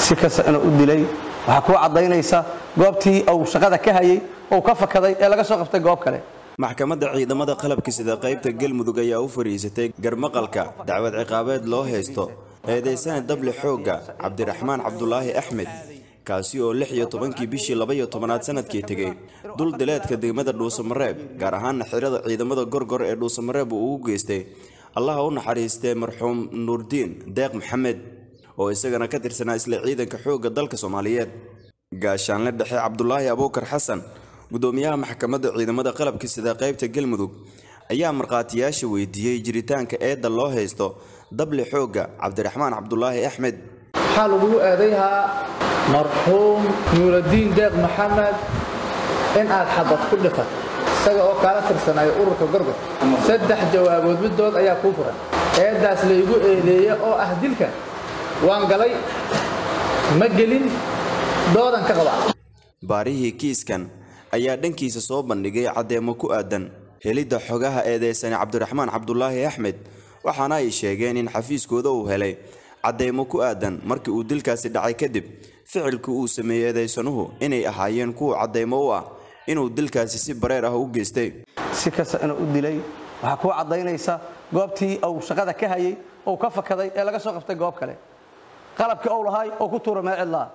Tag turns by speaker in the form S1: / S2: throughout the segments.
S1: si kasta inuu u dilay waxaa kuu caddaynaysa goobtii uu shaqada ka hayay ou ka fakaday ee laga soo qabtay goob kale
S2: maxkamadda ciidamada qalabka sida qaybta galmudug ayaa u fadhiisatay garmaqalka dacwad ciqaabeed loo haysto eedaysana dable xoogga cabdiraxmaan cabdulaahi axmed kaasi oo lix iyo tobankii bishii laba-iyo tobanaad sanadkii tegey dul dileedka degmada dhuusamareeb gaar ahaana xirada ciidamada gorgor ee dhuusamareeb uu ugu geystay allaha u naxariistee marxuum nuurdiin deeq maxamed oo isagana ka tirsanaa isla ciidanka xoogga dalka soomaaliyeed gaashaanle dhexe cabdulaahi abuukar xasan gudoomiyaha maxkamadda ciidamada qalabka sida qaybta galmudug ayaa markhaatiyaasha weydiiyey jiritaanka eedda loo haysto dable xoogga cabdiraxmaan cabdulaahi axmed
S3: waxaa lagugu eedayhaa marxuum nuuradiin deeq maxamed in aad xabad ku dhifat isaga oo kaala tirsanayo ururka gorgor saddex jawaabood middood ayaa kuu furan eeddaas laygu eedeeya oo ah dilka waan galay ma gelin doodan ka qaba
S2: baarihii kiiskan ayaa dhankiisa soo bandhigay caddeemo ku aadan helidda xogaha eedeysane cabdiraxmaan cabdulaahi axmed waxaana ay sheegeen in xafiiskooda uu helay caddeemo ku aadan markii uu dilkaasi dhacay kadib ficilkii uu sameeyey eedaysanuhu inay ahaayeen kuwa cadeymo u ah inuu dilkaasi si bareer ah u geystay
S1: si kasta inuu u dilay waxaa kuu caddaynaysa goobtii uu shaqada ka hayay ou ka fakaday ee laga soo qabtay goob kale qalabkii ou lahaay oo ku tuura meel cidlaa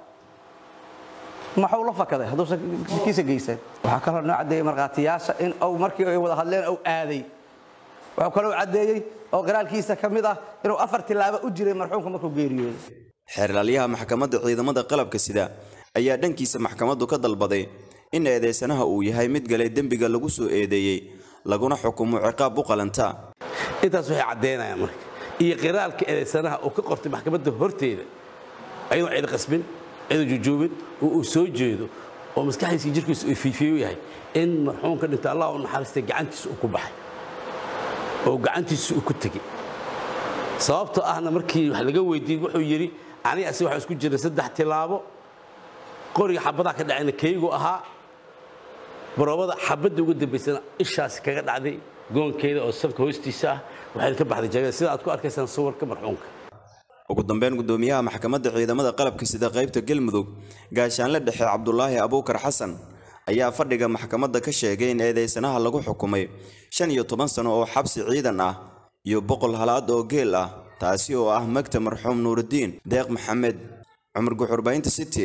S1: maxuu la fakaday hadduusan kiisa geysan waxaa kaloo noo caddeeyey markhaatiyaasha in uu markii ay wada hadleen uu aaday wuxuu kaloo caddeeyey oo qiraalkiisa ka mid ah inuu afar tilaabo u jiray marxuumka markuu geeriyooday
S2: xeerlaalyaha maxkamadda ciidamada qalabka sida ayaa dhankiisa maxkamaddu ka dalbaday in eedeysanaha uu yahay mid galay dembiga lagu soo eedeeyey laguna xukumo ciqaab u qalanta
S4: intaas waxay caddaynayaan marka iyo qiraalka eedaysanaha uu ka qortay maxkamadda horteeda ayadoo cid qasbin cidoo jujuubin oo uu soo jeedo oo maskaxdiisa iyo jirkiisa uu fiifiyo yahay in marxuumka dhintay allah u naxariistay gacantiisa uu ku baxay oo gacantiisa uu ku tegey sababtoo ahna markii wax laga weydiiyey wuxuu yidhi aniga asi waxaa isku jira saddex tilaabo qoriga xabadaha ka dhacayna kaygu ahaa baroobada xabadda ugu dambaysana ishaasi kaga dhacday goonkeeda oo safka hoostiisa ah waxayna ka baxday jagada sida aad ku arkaysaan sawirka marxuumka
S2: ugu dambeyn gudoomiyaha maxkamadda ciidamada qalabka sida qaybta galmudug gaashaanle dhexe cabdulaahi abuukar xasan ayaa fadhiga maxkamadda ka sheegay in eedeysanaha lagu xukumay shan iyo toban sano oo xabsi ciidan ah iyo boqol halaad oo geel ah taasi oo ah magta marxuum nuurudiin deeq maxamed cumar guxurbaynta city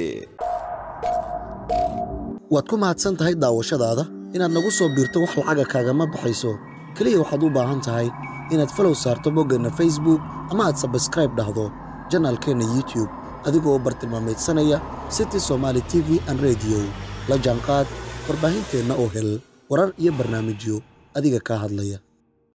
S5: waad ku mahadsan tahay daawashadaada inaad nagu soo biirto wax lacaga kaagama baxayso keliya waxaad u baahan tahay inaad falow saarto boggeenna facebook ama aad sabskraib dhahdo janaalkeenna youtube adigoo bartilmaamaydsanaya city somaali t v an rediyo la jaanqaad warbaahinteenna oo hel warar iyo barnaamijyo adiga kaa hadlaya